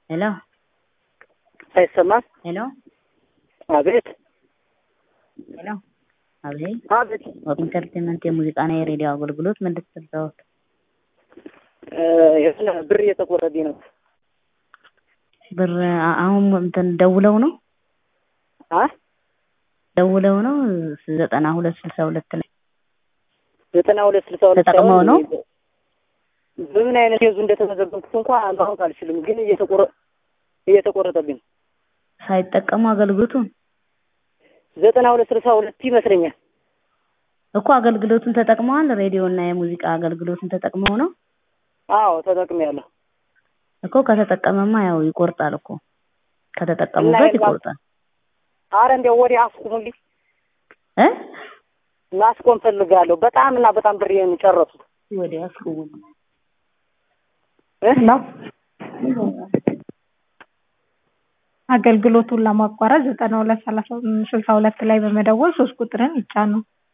ሄሎ አይሰማም? ሄሎ አቤት ሄሎ አቤት አቤት ኢንተርቴንመንት የሙዚቃና የሬዲዮ አገልግሎት ምን ልትሰጠዎት? እ የሆነ ብር እየተቆረጠኝ ነው። ብር አ- አሁን እንትን ደውለው ነው አ ደውለው ነው ዘጠና ሁለት ስልሳ ሁለት ላይ ዘጠና ሁለት ስልሳ ሁለት ተጠቅመው ነው? በምን አይነት ኬዙ እንደተመዘገብኩት እንኳን ማወቅ አልችልም፣ ግን እየተቆረ እየተቆረጠብኝ ነው። ሳይጠቀሙ አገልግሎቱን ዘጠና ሁለት ስልሳ ሁለት ይመስለኛል። እኮ አገልግሎቱን ተጠቅመዋል። ሬዲዮ እና የሙዚቃ አገልግሎቱን ተጠቅመው ነው አዎ ተጠቅሜያለሁ። እኮ ከተጠቀመማ ያው ይቆርጣል እኮ እና ከተጠቀሙበት የላ- ይቆርጣል አረ እንዲያው ወዲያ አስቁሙልኝ፣ እ ማስቆም ፈልጋለሁ። በጣም እና በጣም ብሬን ጨረሱት። ወዲያ አስቁሙ እ? ነው አገልግሎቱን ለማቋረጥ ዘጠና ሁለት ሰላሳ ስልሳ ሁለት ላይ በመደወል ሶስት ቁጥርን ይጫኑ።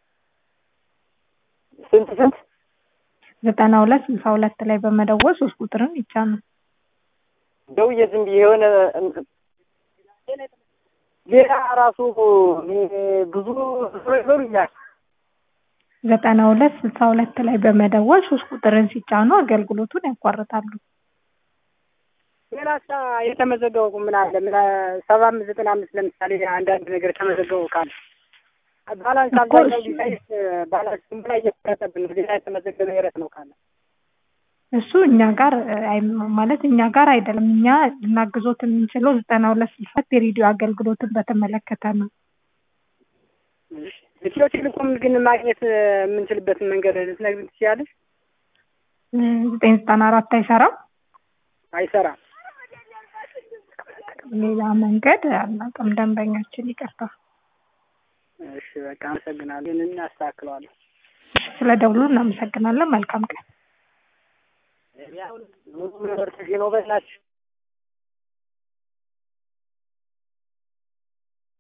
ስንት ስንት? ዘጠና ሁለት ስልሳ ሁለት ላይ በመደወል ሶስት ቁጥርን ይጫኑ። ደውዬ ዝም ብዬ የሆነ ሌላ ራሱ ብዙ ብዙ ይበሉኛል። ዘጠና ሁለት ስልሳ ሁለት ላይ በመደወል ሶስት ቁጥርን ሲጫኑ አገልግሎቱን ያቋርጣሉ። ሌላ ሳ የተመዘገበው ምን አለ? ምን ሰባ አምስት ዘጠና አምስት ለምሳሌ አንዳንድ ነገር የተመዘገበው ካለ ባላንስ እኮ አብዛኛው እሱ- ጊዜ ባላንስ ዝም ብላ እየተቀጠብን ነው። ሌላ የተመዘገበ የረት ነው ካለ እሱ እኛ ጋር እ፣ አይ- ማለት እኛ ጋር አይደለም። እኛ ልናግዞት የምንችለው ዘጠና ሁለት ስልሳ የሬዲዮ አገልግሎትን በተመለከተ ነው። ኢትዮ ቴሌኮም ግን ማግኘት የምንችልበትን መንገድ ልትነግሪኝ ትችያለሽ? እ፣ ዘጠኝ ዘጠና አራት አይሰራም። አይሰራም። ሌላ መንገድ አናውቅም። ደንበኛችን ይቅርታ። እሺ በቃ አመሰግናለሁ። ይህንን እናስተካክለዋለን። ስለ ደውሉ እናመሰግናለን። መልካም ቀን። ሙሉ ነገር ነው በላችሁ